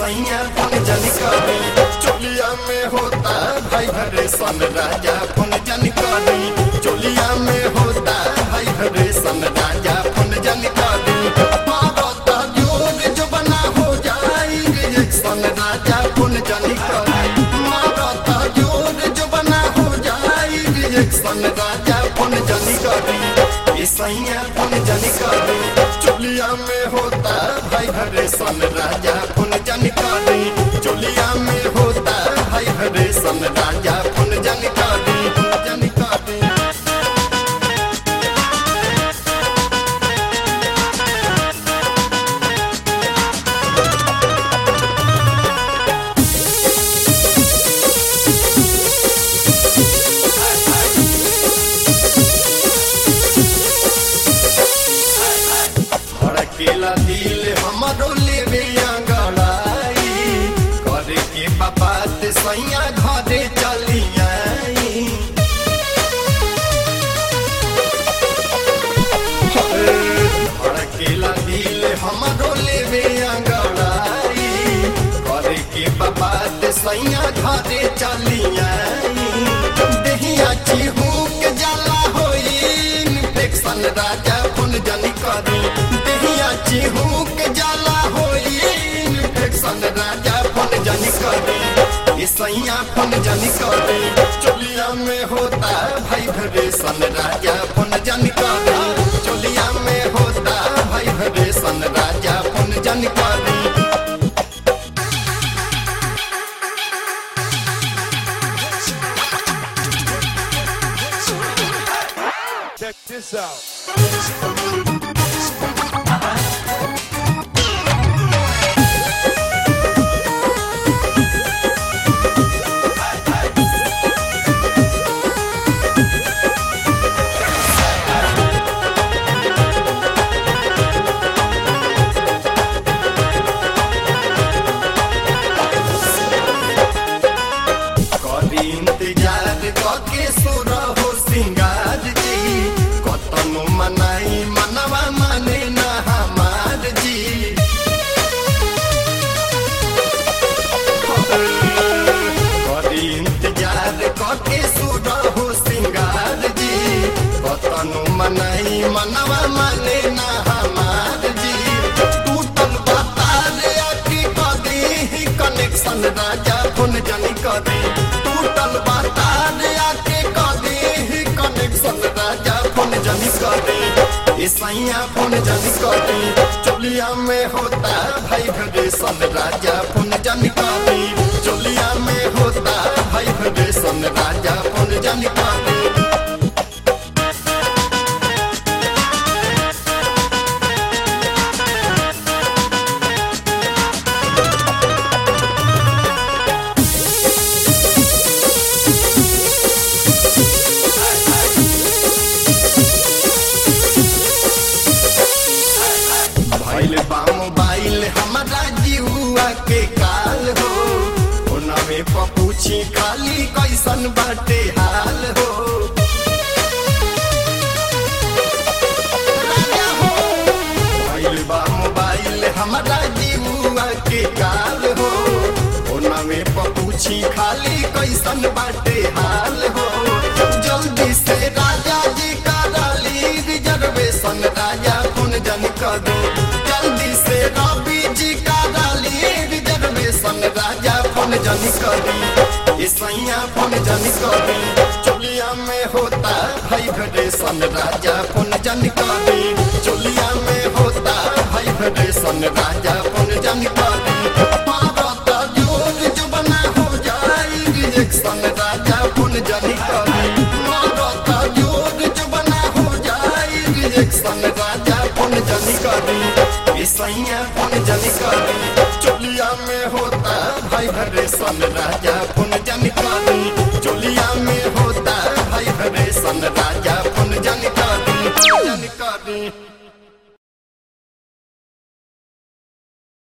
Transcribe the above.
सैया पुन जानकारी चोलिया में होता भाई हरे सन राजा पुन जानकारी चोलिया में होता भाई हरे सन राजा पुन जानकारी मारता जोर जो बना हो जाएंगे एक सन राजा पुन जानकारी मारता जोर जो बना हो जाएंगे एक सन राजा पुन जानकारी ये सैया पुन जानकारी चोलिया में होता भाई हरे सन राजा पुन जानकारी चोलिया में होता भाई हरे सन राजा पुन जानकारी जानकारी भड़केला दिल हमरो लेवे अंगड़ाई करे के बाबा ते सैया घरे चली आई भड़केला दिल हमरो लेवे अंगड़ाई करे के बाबा ते सैया घरे चली आई देहिया चिहू के जाला होई इन्फेक्शन राजा पुन जानी करी देहिया चिहू के जाला होई इन्फेक्शन राजा पुन जानी करी ये सैया पुन जानी करी चोलिया में होता भाई भरे सन राजा पुन जानी करी चोलिया में होता भाई भरे सन राजा पुन जानी करी Check this out. करी इंतजार कके सुर हो सिंगार जी कतनो मनाई मनवा माने न हमार जी करी इंतजार कके सुर हो सिंगार जी कतनो मनाई मनवा माने न हमार जी टूटल बताल अटी कदी कनेक्शन राजा फोन जानी कदी टूटल बताल आके कदी कनेक्शन राजा फोन जानी कदी ये सैया फोन जानी कदी चोलिया में होता भाई भरे सन राजा फोन जानी कदी चोलिया में होता भाई भरे सन राजा फोन जानी कदी भइल बा मोबाइल हमारा जीवा के काल हो ओनमे पपूछी खाली कैसन बाटे हाल हो राजा हो भइल बा मोबाइल हमारा जीवा के काल हो ओनमे पपूछी खाली कैसन बाटे हाल हो जल्दी से राजा जी का डाली रिजर्वेशन राजा कौन जन कर दो जल्दी से रवि जी का डाली रिजर्वेशन राजा कौन जन करी ये सैया कौन जन करी चोलिया में होता भाई भरे सन राजा कौन जन करी चोलिया में होता भाई भरे सन राजा कौन जन करी भारत जोर जो बना हो जाएगी एक सन राजा कौन जन करी भारत जोर जो बना हो जाएगी एक सन राजा कौन जन करी ये सैया कौन जन करी चोलिया में होता भाई भरे सन राजा कौन जन करी